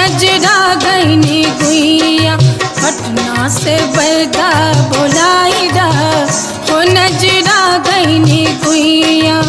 नजरा गईनी गुइया पटना से बैदा बोलाई दा हो नजरा गईनी गुइया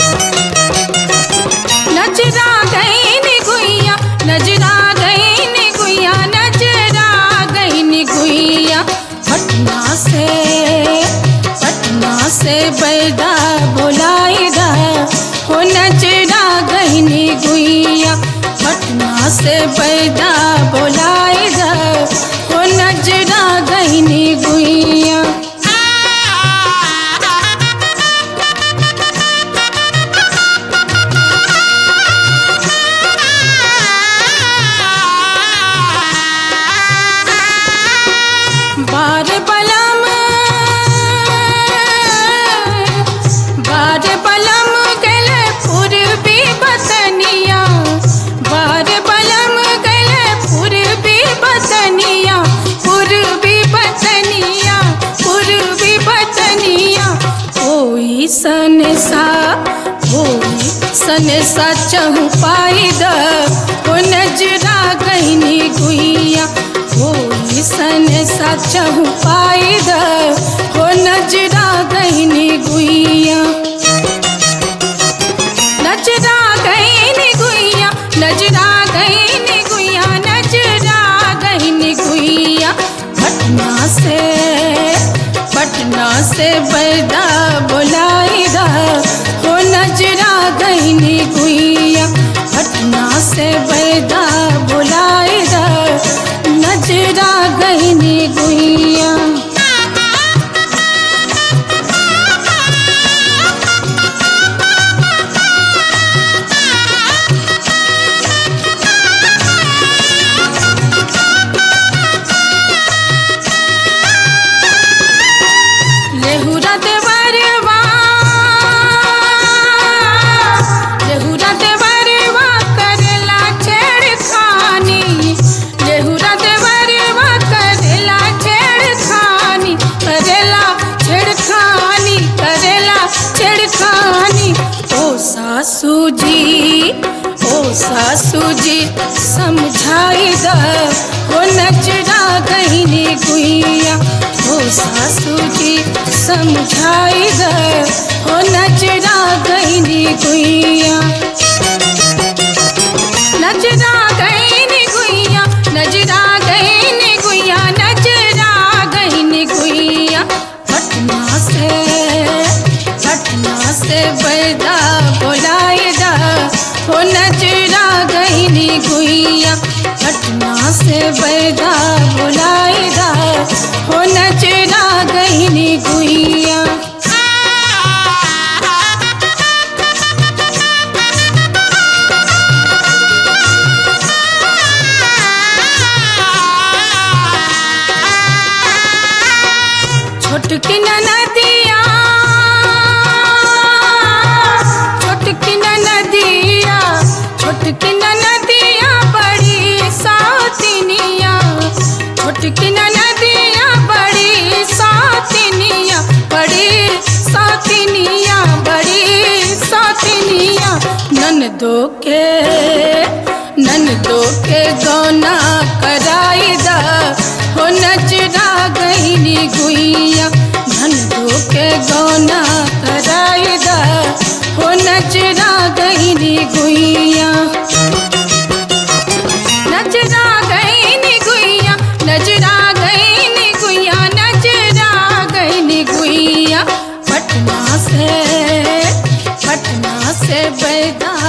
नजरा गईनी गुइया नजरा गईनी गुइया नजरा गईनी गुइया पटना से पटना से बैदा बोलाई दा हो नजरा गईनी गुइया पटना से बैदा बोलाई दा हो नजरा गईनी गुइया बार बलम बार बलम गले पूर्वी बतनिया बार बलम गले पूर्वी बतनिया पूर्वी बतनिया पूर्वी बतनिया कोई सन सा कोई सन सा चहु पाई द हो नजरा गईनी गुइया कोई सन सा चहु पाई द हो नजरा गईनी गुइया नजरा गईनी गुइया नजरा गईनी गुइया नजरा गईनी गुइया पटना से पटना से बैदा बोलाई दा हो नजरा गईनी गुइया पटना से बैदा बोलाई दा नजरा गईनी गुइया लेहुरा देवरवा लेहुरा देवरवा करेला छेड़खानी लेहुरा देवरवा करेला छेड़खानी करेला छेड़खानी करेला छेड़खानी ओ सासू जी ओ सासू जी समझाई द हो नजरा गईनी गुइया हो सासू जी समझाई द हो नजरा गईनी गुइया नजरा गईनी गुइया नजरा गईनी गुइया नजरा गईनी गुइया पटना से पटना से बैदा बोलाई दा हो नजरा गईनी गुइया पटना से बैदा बोलाई दा हो नजरा गईनी गुइया छोटकी नदिया छोटकी नदिया छोटकी नदिया बड़ी सातिनिया छोटकी नदिया बड़ी सातिनिया बड़ी सातिनिया बड़ी सातिनिया ननदो के ननदो के गौना कराई दा हो नजरा गईनी गुइया ननदो के गौना कराई दा हो नजरा गईनी गुइया नजरा गईनी गुइया नजरा गईनी गुइया नजरा गईनी गुइया पटना से पटना से बैदा